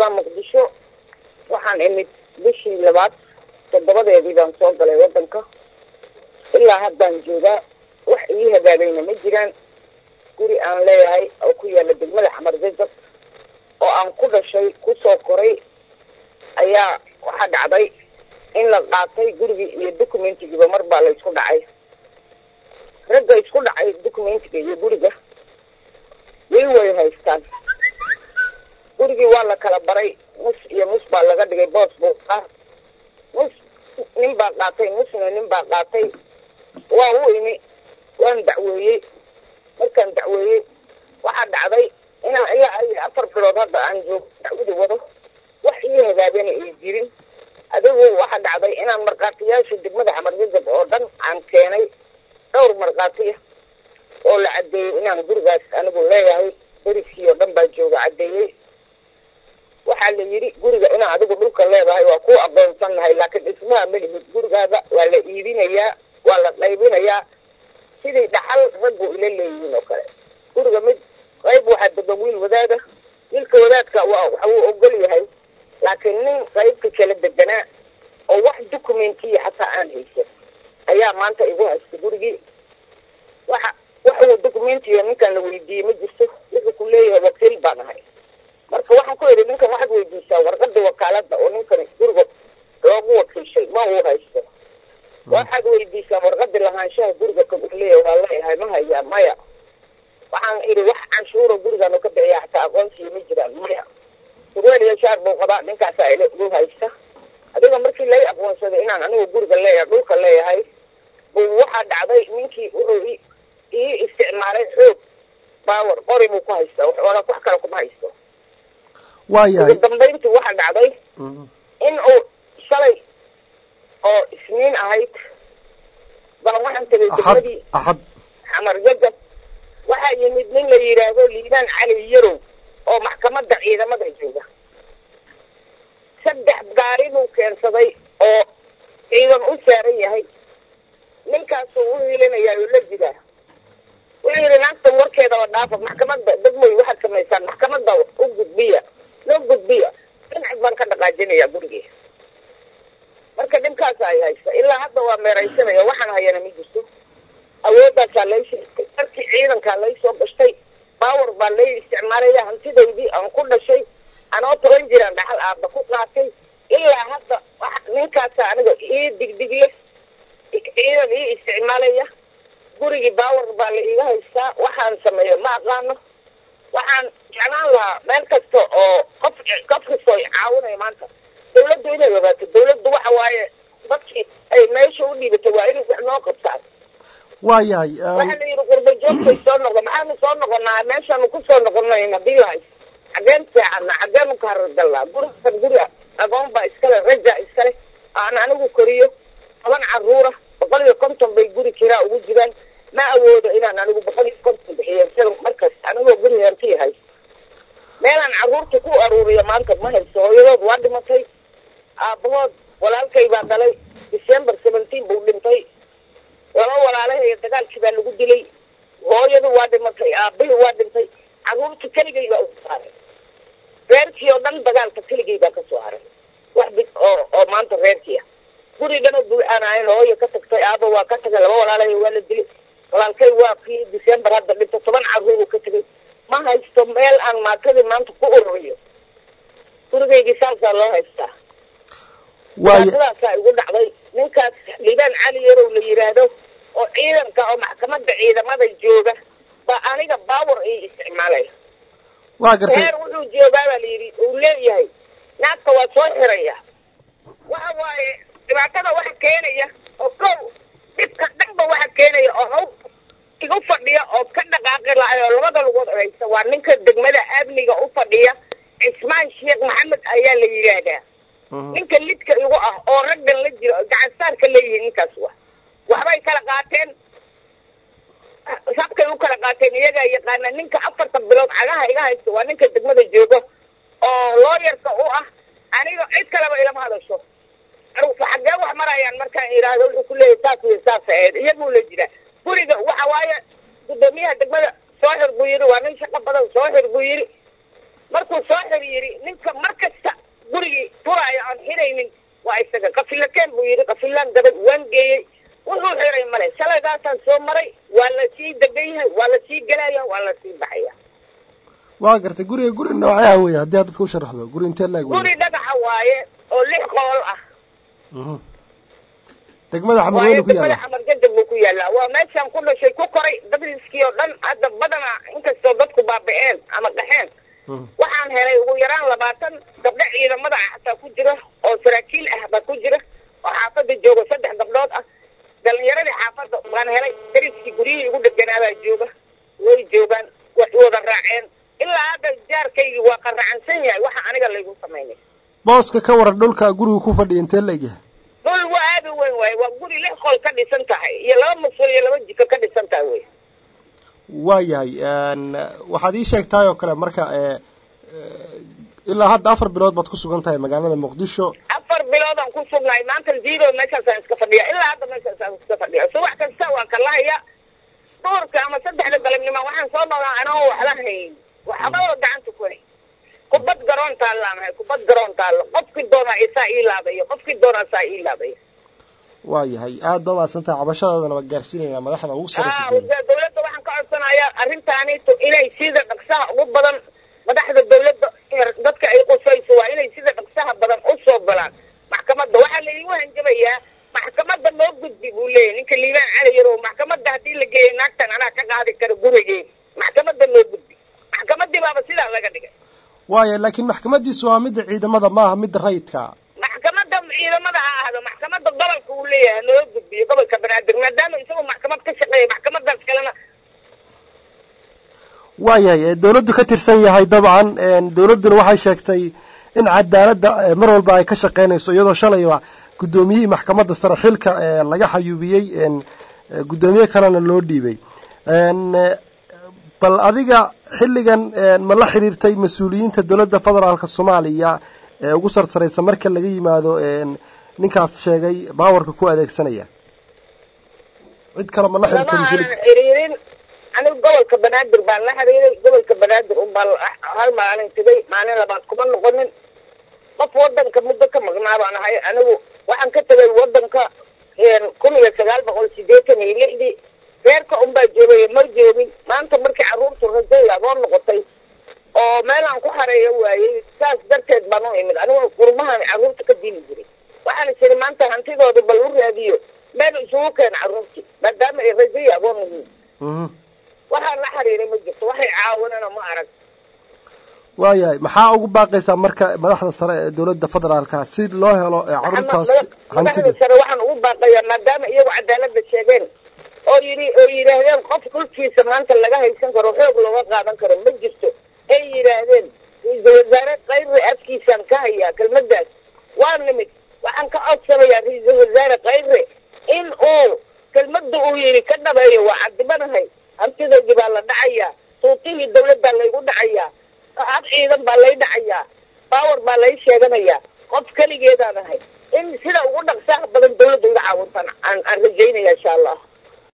joogaa muqdisho waxaan imid bishii labaad toddobadeedii baan soo galay waddanka ilaa haddaan joogaa wax ii hagaagayna ma jiraan guri aan leeyahay oo ku yaala degmada xamar jajab oo aan ku dhashay kusoo koray ayaa waxaa dhacday in la qaatay gurigii iyo documentigiiba mar baa la isku dhacay ragga isku dhacay documentiga iyo guriga way way haystaan gurigii waa la kala baray mus iyo mus baa laga dhigay boos buu ah mus nin baa qaatay musna nin baa qaatay waa u imi waan dacweeyey markaan dacweeyey waxaa dhacday inaan ilaa iyo afar bilood hadda aan joogo dacwadi wado wax ii hagaagana ay jirin adigu waxaa dhacday inaan markhaatiyaasha degmada xamarjajab oo dhan aan keenay dhowr markhaatiya oo la caddeeyey inaan gurigaas anigu leeyahay beriskii oo dhan baa jooga caddeeyey waxaa la yidhi guriga inaa adigu dhulka leedahay waa ku aqoonsannahay laakiin dhismaha ma lihid gurigaada waa la iibinayaa waa la qaybinayaa sidii dhaxal raggu ila leeyihiin oo kale guriga mid qayb waxaa degan wiil wadaada wiilka wadaadka waa waxa uu ogol yahay laakiin nin qaybta kala deganaa oo wax documentiya xataa aan haysan ayaa maanta igu haysta gurigii waxa wax uu documentiya ninkan la weydiiyey ma jirto wuxuu ku leeyahay wakiil baan ahay marka waxaan ku idhi ninkan waxaad weydiisaa warqada wakaalada oo ninkan guriga loogu wakiishay ma uu haysto waxaad weydiisaa warqadii lahaanshaha guriga kagu leeyahay waa leeyahay ma hayaa maya waxaan idhi wax canshuura gurigaanu ka bixiya xataa aqoonsiya ma jiraan maya surweel iyo shaar buu qabaa ninkaasaa ila igu haysta adiga markii lay aqoonsaday inaan anigu guriga leeyahay dhulka leeyahay buu waxaa dhacday ninkii wuxuu ii isticmaalay xoog baawar qori buu ku haystaa waxoola wax kale kuma haysto waayahay ugu dambayntii waxaa dhacday in uu shalay oo isniin ahayd baan waxaan tegay axad degmadii axad xamar jajab waxaa yimid nin la yidhaahdo liibaan cali yarow oo maxkamadda ciidamada jooga saddex gaari buu keensaday oo ciidan u saaran yahay ninkaasuu u hiilinayaa oo la jiraa wuxuu yidhi naagtan warkeedaba dhaafa maxkamadda degmoy waxaad samaysaan maxkamadda u gudbiya loo gudbiya dhinac baan ka dhaqaajinayaa gurigii marka dhibkaasa ay haysta ilaa hadda waa meeraysanaya waxaan hayana ma jirto awoodaasaa lay sheegtay darkii ciidankaa lay soo gashtay baawar baa lay isticmaalaya hantidaydii aan ku dhashay anoo toban jiraan dhaxal aaba ku qaatay ilaa hadda ninkaasa aniga ii digdigle ciidan ii isticmaalaya gurigii baawar baa la iiga haystaa waxaan sameeyo ma aqaano waxaan jeclaan lahaa meel kasta oo qof qof kastoo caawinaya maanta dawladdu inay ogaato dawladdu waxa waaye dadkii ay meesha u dhiibatay waa inay wax noo qabtaan waayahay waxaa la yidhi qurba joogtay soo noqda maxaanu soo noqonaa meeshaanu ku soo noqonayn haddii la haysto xageen seexana xageenu ka haragallaa gurigan guri agoon baa iskale raja iskale aan anigu koriyo toban caruura boqol iyo konton bay guri kiraa ugu jiraan ma awoodo inaan anigu boqol iyo konton bixiyo sida markas anigoo guri hantii haysto meelaan carruurta ku aruuriyo maanta ma haysto hooyadood waa dhimatay aabahood walaalkay baa dhalay december seventeen buu dhintay laba walaalahaya dagaalkii baa lagu dilay hooyadu waa dhimatay aabahii waa dhintay carruurta keligay baa ugu saaray reerkii oo dhan dagaalka keligay baa kasoo haray wax bid oo oo maanta reerkii ah guri dhana buuxaanahayn hooya ka tagtay aaba waa ka tagay laba walaalahaya waa la dilay walaalkay waa kii december hadda dhintay toban carruuru ka tegay ma haysto meel aan maatadii maanta ku ururiyo gurigaygii saasaa loo haystaa waaya sidaasaa igu dhacday ninkaas liibaan cali yarow la yidhaahdo oo ciidanka oo maxkamadda ciidamada jooga baa aniga baawar ii isticmaalaya waa gartay reer wuxuu joogaa baa la yidhi uu leeyahay naagta waa soo xiraya waxa waaye dhibaatada waxa keenaya oo kow dhibka dhanba waxa keenaya oo haw igu fadhiya oo ka dhaqaaqi lahay oo labada lugood haysta waa ninka degmada amniga u fadhiya cismaan sheekh maxamed ayaa la yidhaahdaa ninka lidka igu ah oo raggan la jiro gacansaarka leeyihiin ninkaas wa waxbay kala qaateen sabkay u kala qaateen iyagaa yaqaana ninka afartan bilood cagaha iga haysta waa ninka degmada joogo oo looyarka u ah aniga cid kaleba ilama hadasho xaggee wax marayaan markaan idhaahdo wuxuu ku leeyahy saas iyo saas ahayd iyaguu la jira guriga waxa waaye gudoomiyaha degmada soo xir buu yidhi waa nin shaqo badan soo xir buu yidhi markuu soo xiriiri ninka mar kasta gurigii turaayo aan xiraynin waa isaga qafilakeen buu yidhi qafilaan gabad waan geeyey wuxuu xiray male shalaydaasaan soo maray waa la sii degan yahay waa la sii gelaya waa la sii baxaya waa gartay guriga guri noocaha wey haddii aad dadka u sharaxdo guri intee laag wey guri dhagaxa waaye oo lix qool ah Mhm. degmada xamar waaye weyne ku degmada yaala xamar jajab buu ku yaalaa waa meeshaan ku dhashay ku koray dadriskii oo dhan hadda badanaa inkastoo dadku baaba'een ama qaxeen Mhm. waxaan helay ugu yaraan labaatan gabdho ciidamada ah xataa ku jira oo saraakiil ah baa ku jira oo xaafada jooga saddex gabdhood ah dhalinyaradii xaafada waan helay dariskii guryihii igu dheganaabaa jooga way joogaan way wada raaceen ilaa hadda jaarkaygii waa qaracansan yahay waxa aniga laygu samaynay booska ka waran dhulka gurigu ku fadhiya intee laeg yahay dhul waa aada u weyn waaye waa guri lix qol ka dhisan tahay iyo laba musul iyo laba jiko ka dhisan tahay wey waa yahay waxaad ii sheegtahay oo kale marka e ilaa hadda afar bilood baad ku sugan tahay magaalada muqdisho afar biloodaan ku sugnahay maanta zero meeshaasaan iska fadhiya ilaa hadda meeshaasaan iska fadhiya subax kasta waan kalahaya duurka ama saddexda galabnimo waxaan soo noolaa anoo waxba hayn waxba oo gacanta ku hay kubad garoon taallaanahay kubad garoon taallo qofkii doonaa isaa ii laabaya qofkii doonaa saa ii laabaya waa yahay aad ba mahadsan tahay cabashadaadana waa gaarsiinaynaa madaxda ugu saraysa ah dowladda dawladda waxaan ka codsanayaa arrintaanitu inay sida dhaqsaha ugu badan madaxda dawladda dadka ay qusayso waa inay sida dhaqsaha badan usoo galaan maxkamadda waxaa laigu hanjabayaa maxkamadda loo gudbi buu leeyahy ninka liibaan cali yarow maxkamadda haddii la geeyay naagtan anaa ka qaadi kara gurigee maxkamadda loo gudbi maxkamaddii baaba sidaa laga dhigay waaya laakiin maxkamadiisu waa midda ciidamada maaha midda rayidka maxkamadda ciidamada ha ahdo maxkamadda gobolka uu leeyahay loo gudbiyo gobolka banaadir maadaama isagoo maxkamad ka shaqeeya maxkamadaas kalena waa yahay dawladdu ka tirsan yahay dabcan dawladduna waxay sheegtay in cadaaladda mar walba ay ka shaqeynayso iyadoo shalayba guddoomiyihii maxkamadda sare xilka laga xayuubiyey guddoomiye kalena loo dhiibay bal adiga xilligan ma la xiriirtay mas-uuliyiinta dowladda federaalka soomaaliya ee ugu sarsaraysa marka laga yimaado ninkaas sheegay baawarka ku adeegsanaya cid kale ma la xiriirtay lama mas-uuliyiinta aanan xiriirin anigu gobolka banaadir baan la xiriiray gobolka banaadir unbaa hal maalin tegay maalin labaad kuma noqonin qof wadanka muddo ka maqnaa baan ahay anigu waxaan ka tegay wadanka kun iyo sagaal boqol sideetan iyo lixdii reerka unbaa joogay ma joogin maanta markii carruurtu rajay adoo noqotay oo meelaan ku xareeyo waayey saas darteed baan u imid anigu gurmahan carruurta ka dili jiray waxaana jiri maanta hantidooda bal u raadiyo meel isugu keena carruurtii maadaama ay rajay agoon yihiin Mhm. waxaan la xiriiray ma jirto waxay caawinana ma arag waa yahay maxaa ugu baaqaysaa marka madaxda sare ee dowladda federaalka si loo helo ee carruurtaas hantida madaxda sare waxaan ugu baaqayaa maadaama iyagu cadaalada sheegeen oo yidhi oo yidhaahdeen qof dhulkiisa maanta laga haysan karo xoog looga qaadan karo ma jirto ay yidhaahdeen ra-iisul wasaare kayri afkiisaan ka hayaa kelmadaas waa nimid waxaan ka codsanayaa ra-iisul wasaare kayre in uu kelmada uu yidhi ka dhabeeyo waa cadibanahay hantidaydii baa la dhacayaa suuqihii dawladdaa laygu dhacayaa hab ciidan baa lay dhacayaa baawar baa lay sheeganayaa qof keligeedaan ahay in sida ugu dhaqsaha badan dawladda iga caawintaan aan aan rajaynaya insha allah